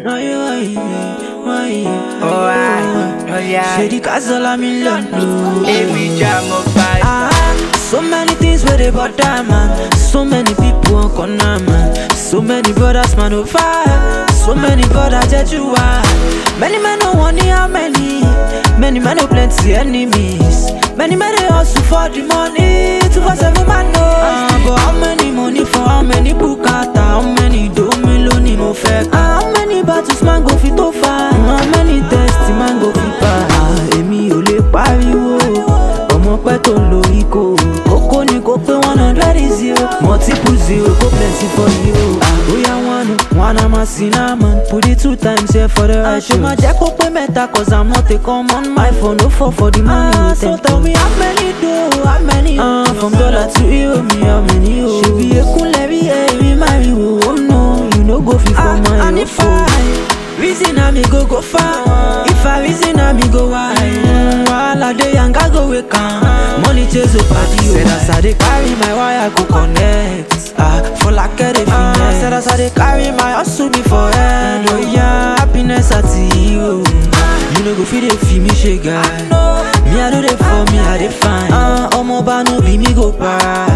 Oh, I, oh yeah. Say the castle mi lọ́nu. Every jam of five. Ah, so many things where they bother man. So many people on corner man. So many brothers man on fire. So many brothers Jejua. Many men no want how many. Many men no plenty enemies. Many men they hustle for the money. Two for seven man no. Ah, but how many money for how many bukata? How many do me lónìí mo fẹ́? Ah, how many battles man go fit tó fa? How many tests man go fit pa? Ah, èmi ò lè pariwo ọmọ pẹ́ tó ń lo ikó kókó ni kó pé one hundred zero multiple zero kó plenty for you. àbóyá wọn nu wọn a máa sin náà man put it two times here for the right show. àṣọ máa jẹ́ kó pé mẹ́ta cause i'm not a common my phone no fall for the money ah, so tell me how many do how many. Uh, from dollar to euro mi how many o. ṣèbí ekunlẹ̀ bí èmi máa rí wo oh no you no go fit for my and if I Reason I me go go far. If I reason I me go wide. Mm, Wahala dey and I go wake am. Money chase a party. Said as I dey carry my wire go connect. Ah, for like a finesse. Said as I dey carry my hustle be for head. Oh yeah, happiness at you. You no go fit dey feel me shake guy. Me I do dey for me I dey fine. Ah, ọmọ bá no be me go para.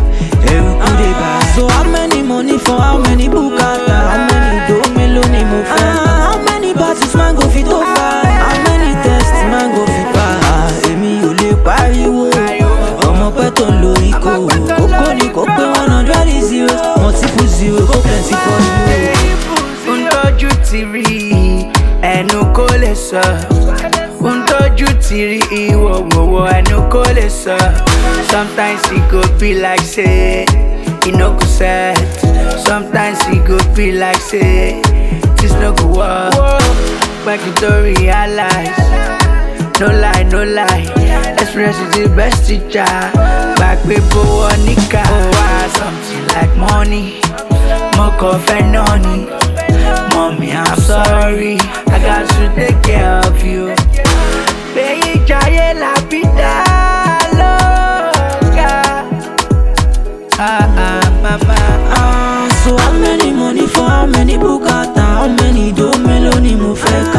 Eruku dey buy. So how many money for how many bukata? How many do mélòó ni mo fẹ́? Ah, how many battles man go fit tó fa? How many tests man go fit pa? Ah, èmi ò lè pariwo. Ọmọ pẹ́ tó ń lo ikó. Kókó ni kó pé one hundred zero. Multiple zero kó plenty for you. ń tọ́jú ti rí ẹnu kó lè sọ. ń tọ́jú ti rí ìwọ̀wọ̀wọ̀ ẹnu kó lè sọ. sometimes e go be like say e no go set. sometimes e go be like say this no go work. pẹ̀kì tó realize. No lie, no lie. Experience is the best teacher. Back before Nika. Oh, why something like money? More coffee, noni. Mommy, I'm sorry. I got to take care of you. Baby, jaye la vida loca. Ah, ah, mama. Ah, so how many money for how many bukata? How many do mélòó ni mo fẹ́ ká?